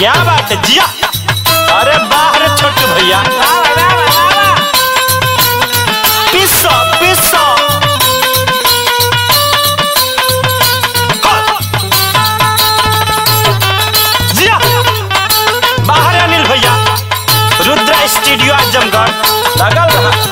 क्या बात है जिया अरे बाहर छोटे भैया पिस्सो पिस्सो जिया बाहर अनिल भैया रुद्रा स्टूडियो आजमगढ़ लगल रहा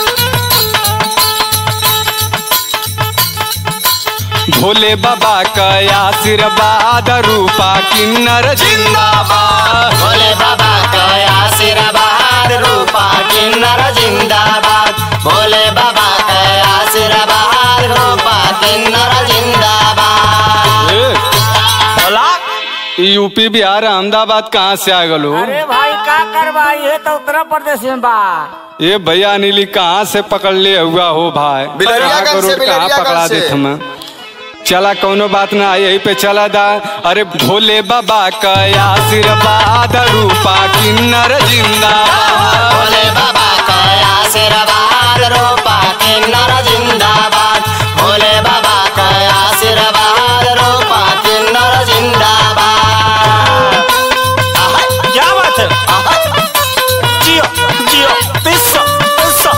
भोले बाबा का आशीर्वाद रूपा किन्नर जिंदाबाद भोले बाबा का आशीर्वाद रूपा किन्नर जिंदाबाद भोले बाबा का आशीर्वाद रूपा किन्नर जिंदाबाद ए, बोला ई यूपी बिहार अहमदाबाद कहाँ से आ गलो अरे भाई का करवा ये तो उत्तर प्रदेश में बा ये भैया नीली कहाँ से पकड़ ले हुआ हो भाई बिलरियागंज कहाँ को से, रोड कहाँ बिलरियागंज पकड़ा से। देत हमें चला कौनो बात ना यही पे चला दा अरे भोले बाबा का आशीर्वाद रूपा किन्नर जिंदाबाद भोले बाबा का आशीर्वाद रूपा किन्नर जिंदाबाद भोले बाबा का आशीर्वाद रूपा किन्नर जिंदाबाद आहा, क्या बात है आहा, जियो जियो पिस्सो पिस्सो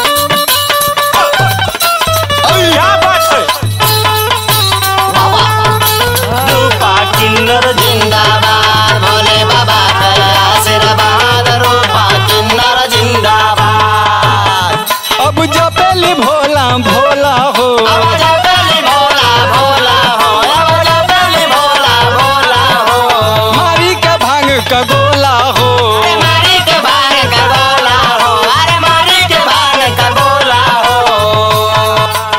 क्या बात है बाबा रूपा किन्नर जिंदाबाद भोले बाबा का आशीर्वाद रूपा किन्नर जिंदाबाद अब जपेली भोला भोला हो आवाज पहली भोला भोला हो आवाज पहली भोला भोला हो मारी का भांग का गोला हो अरे मारी के भाग का गोला हो अरे मारी के भाग का गोला हो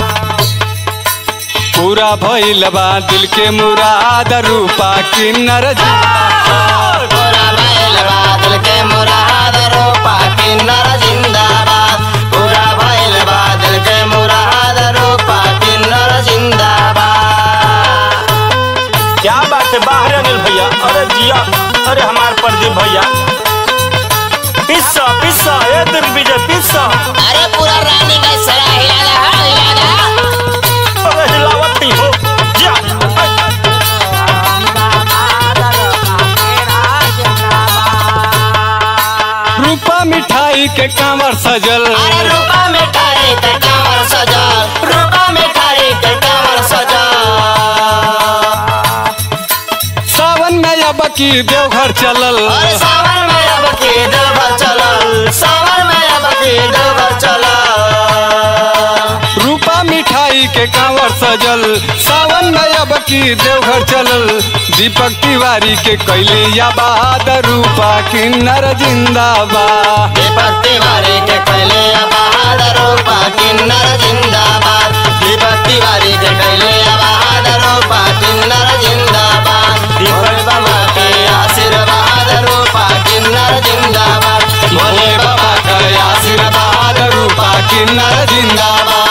पूरा भइल बा दिल के मुराद रूपा किन्नर जिंदाबाद पूरा बैल बादल के मुराद रूपा किन्नर जिंदाबाद पूरा बैल बादल के मुराद रूपा किन्नर जिंदाबाद क्या बात है बाहर अनिल भैया अरे जिया अरे हमार प्रदीप भैया पिस्सा पिस्सा ए दिग्विजय पिस्सा अरे पूरा रानी का सरा हिला रहा हिला रहा अरे हिलावती हो जिया रूपा मिठाई के कांवर सजल अरे रूपा मिठाई के कांवर सजल रूपा मिठाई के कांवर सजल सावन में अब की देवघर चलल अरे सावन में अब की देवघर चलल सावन में अब की देवघर चलल रूपा मिठाई के कांवर सजल सावन में अब की देवघर चलल दीपक तिवारी के कैले याबाद रूपा किन्नर जिंदाबाद दीपक तिवारी के कैले बहादुर रूपा किन्नर जिंदाबाद दीपक तिवारी के कैले बहादुर रूपा किन्नर जिंदाबाद भोले बाबा के आशीर्वाद रूपा किन्नर जिंदाबाद भोले बाबा के आशीर्वाद रूपा किन्नर जिंदाबाद